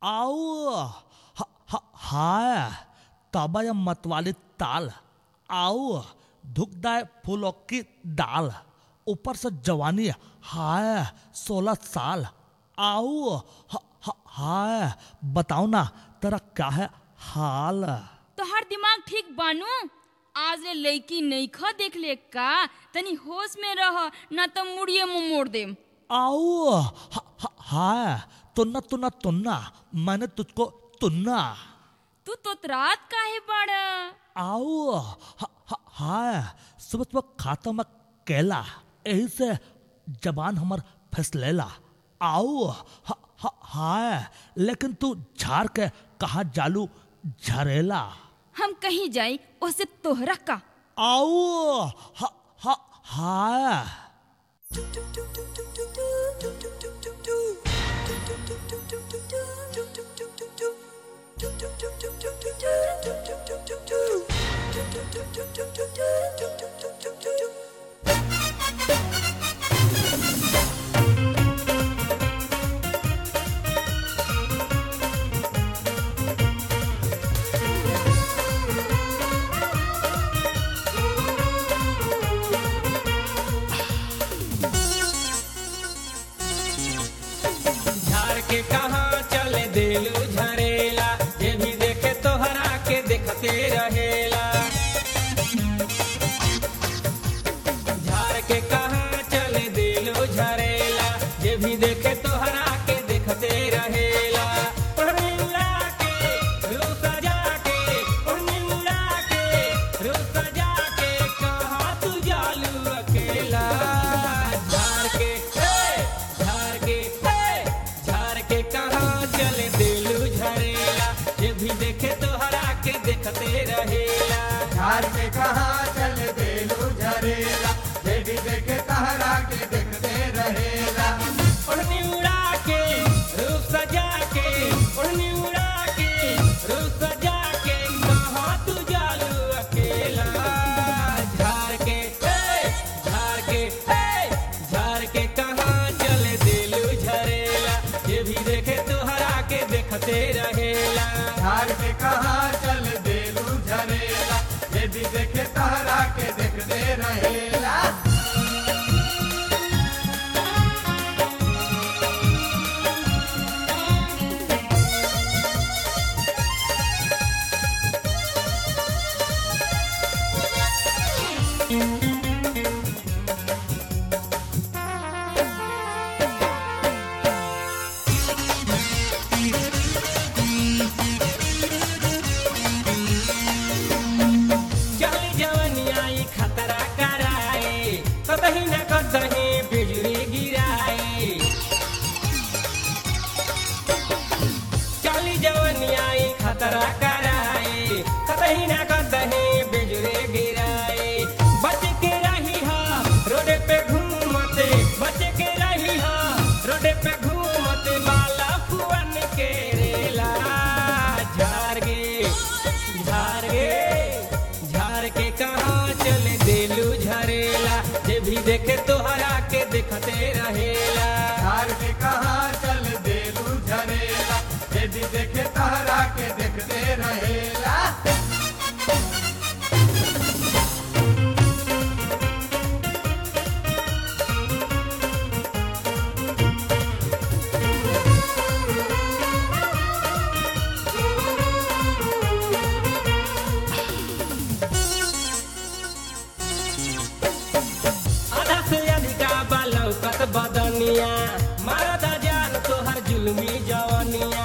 आओ ह, ह, हाय तबय मतवाली ताल आओ धुकदाय फूलों की दाल ऊपर से जवानी हाय सोलह साल आओ ह, ह, हाय बताओ ना तेरा क्या है हाल तोहार दिमाग ठीक बानू आज ले लड़की नईखा देख ले का तनी होश में रह ना तो मुड़िए मुंह मोड़ देम आओ ह, ह, हाय तुन्ना तुन्ना तुन्ना मैंने तुझको तुन्ना तू तो रात काहे बाड़ा आओ ह, ह, हाय सुबह सुबह खाता मैं केला यही से जबान हमर फैसलेला आओ ह, ह, हाय लेकिन तू झाड़ के कहा जालू झरेला हम कहीं जाई उससे तोहरा का आओ ह, ह, हाय झाड़ के कहाँ चले देलू झरेला जे भी देखे तोहरा के देखते रहेला झाड़ के कहाँ चले देलू झरेला जे भी देखे तोहरा के देखते रहेला ओढ़नी उड़ा के, रूह सजा के, ओढ़नी उड़ा के, रूह सजा के, कहाँ तू जालू अकेला झाड़ के हे, झाड़ के हे, झाड़ के कहाँ चले देलू झरेला जे भी देखे तोहरा के देखते रहेला झाड़ के कहाँ चल देलू झरेला जे भी देखे तहरा के देखते रहेला ओढ़नी उड़ा के रूप सजा के ओढ़नी उड़ा के रूप सजा के कहाँ तू जालू अकेला झाड़ के हे, झाड़ के हे, झाड़ के कहाँ चले देलू झरेला ये भी देखे तोहरा के देखते रहेला झाड़ के कहाँ चल देलू झरेला जे भी देखे तहरा के देखते रहेला चल जवनिया ई खतरा कराए कतही न कतही बिजली गिराए चल जवनिया ई खतरा कराए कतही न कतही बिजली गिराए बच के रही हा रोड पे घूमते बच के रही हा रोड पे घूमते बाला फुअन के रेला झाड़ गे झाड़ गे झाड़ के कहाँ चले देलू झरेला जे भी देखे तोहरा के देखते रहेला झाड़ के कहाँ चल देलू झरेला जे भी देखे तहरा के देखते रहेला आधा से अधिका बालौकत बदनिया मारद जान तोहर जुलमी जवनिया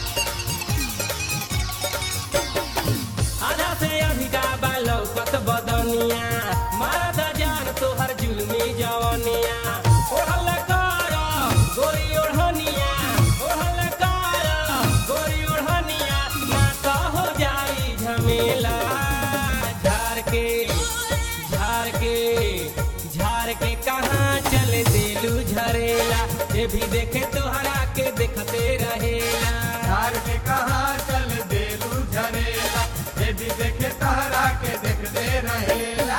आधा से अधिका बालौकत बदनिया मारद जान तोहर जुलमी जवनिया ओढ़ल कर गोरी ओढ़निया ओढ़ल कर गोरी ओढ़निया ना तो हो जाई झमेला झाड़ के झाड़ के झाड़ के कहाँ चले देलू झरेला ये भी देखे तोहरा के देखते रहेला झाड़ के कहाँ चल देलू झरेला जे भी देखे तहरा के देखते रहेला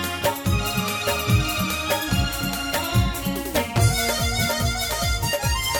झाड़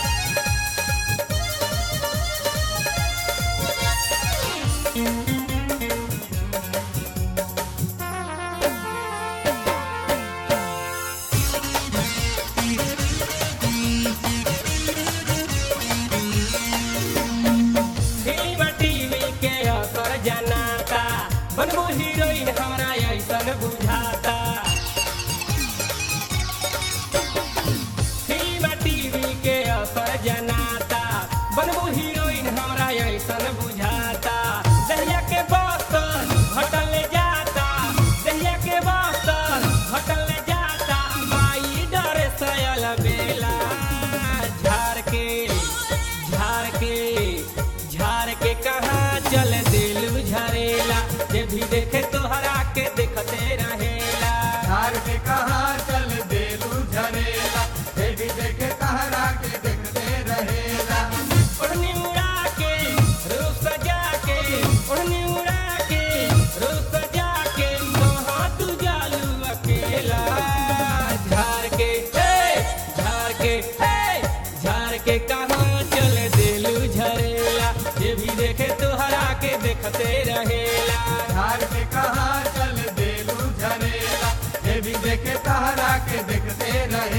के झाड़ के कहाँ चल दिलू झरेला जे भी देखे तोहरा के देखते रहेला झार के कहाँ चल देलू झरेला हे भी देखे तहरा के देखते रहेला ओढ़नी उड़ा के रूप सजा के ओढ़नी उड़ा के रूप सजा के कहाँ तू जालू अकेला झाड़ के हे झाड़ के हे झाड़ के कहाँ चल दिलू झरेला जे भी देखे तोहरा के देखते रहेला झार के कहाँ चल देलू झरेला हे भी देखे तहरा के देखते रहेला